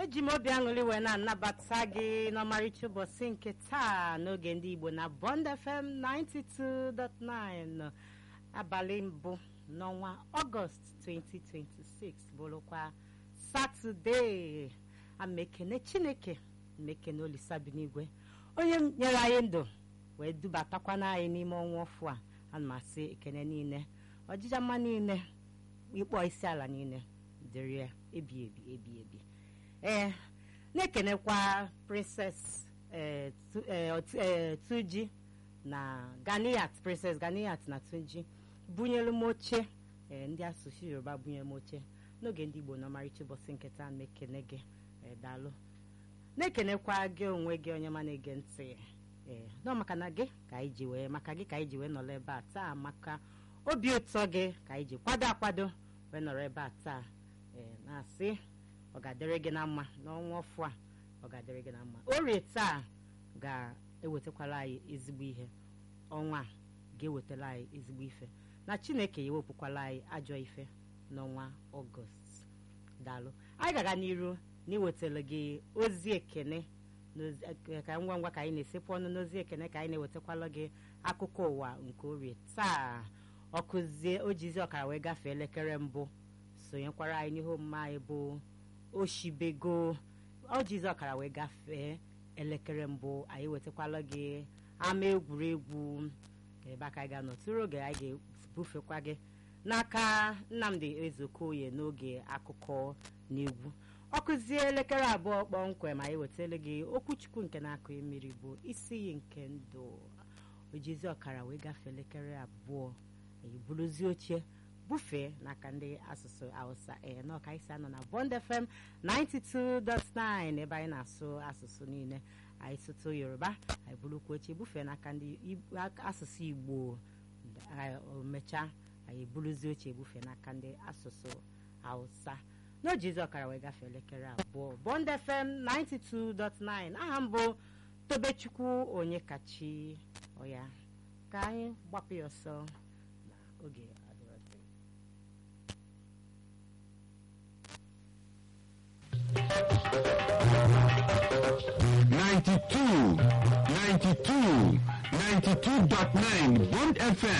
eji m obi aṅụrị wee na-anabata gị n'ọmarịcha ụbọchị nke taa n'oge ndị igbo na bond fm 92.9 abalị mbụ n'ọnwa ọgọst 2026 bụrụkwa satọde amekene chineke mekene olisabinigwe onye nyere anyị ndụ wee dubatakwana anyị n'ime ọnwa ọfụ a ana m asị ekene niile ọjịja mma niile ịkpọ isi ala niile dịrị ya ebi ebi ebi ebi ee na-ekenekwa princess eh, Tu- eh, Ot- eh, tuji na ganiyat princess ganiyat na tuji bunyelu m oche eh, ndị asụsụ yoruba bunyere m oche n'oge ndị igbo n'ọmarịcha ụbọchị nketa na-ekene gị eh, daalụ na-ekenekwa gị onwe gị onye ma na-ege ntị ee nọ maka na gị ka anyị ji wee maka gị ka anyị ji wee nọrọ ebe a taa maka obi ụtọ gị ka anyị ji kwado akwado wee nọrọ ebe a taa ee na-asị ọ ga-adịrị gị na mma n'ọnwa ọfụ a ọ ga-adịrị gị na mma orie taa ga-ewetakwara anyị ezigbo ihe ọnwa a ga-ewetara anyị ezigbo ife na chineke ya ewepụkwala anyị ajọ ife n'ọnwa ọgọst daalụ anyị ga-aga n'iru na iwetara gị ozi ekene n'ozi- eh, ka ngwa ngwa ka anyị na-esepụ ọnụ n'ozi ekene ka anyị na-ewetakwala gị akụkọ ụwa nke orie taa ọkụzie ojizi ọkara wee gafee elekere mbụ sonyekwara anyị n'ihe omume anyị bụ oshibego ojizi ọkara wee gafee elekere mbụ anyị wetakwala gị ama egwuregwu ebe aka anyị ga-anọ tụrụ oge anyị ga-ebufekwa gị n'aka nnamdi ezeokoye n'oge akụkọ na egwu ọkụzie elekere abụọ kpọmkwem anyị wetara gị okwuchukwu nke na-akụ mmiri bụ isi iyi nke ndụ ojizi ọkara wee gafee elekere abụọ anyị buruzie oche bufee n'aka ndị asụsụ hausa ee na ọka isi anọ na bond fm 92.9 ebe anyị na-asụ asụsụ niile anyị sụtụ yoruba anyị burukwa oche bufee n'aka ndị Ig- ak- asụsụ igbo anyị mechaa anyị buruzie oche bufee n'aka ndị asụsụ hausa n'ojizi ọkara wee gafee elekere abụọ bond fm 92.9 aha mbụ tobechukwu onye kachi ọya ka anyị gbapụ ya ọsọ na oge adịrọdị Ninety-two, ninety-two, ninety-two dot nine Bond FM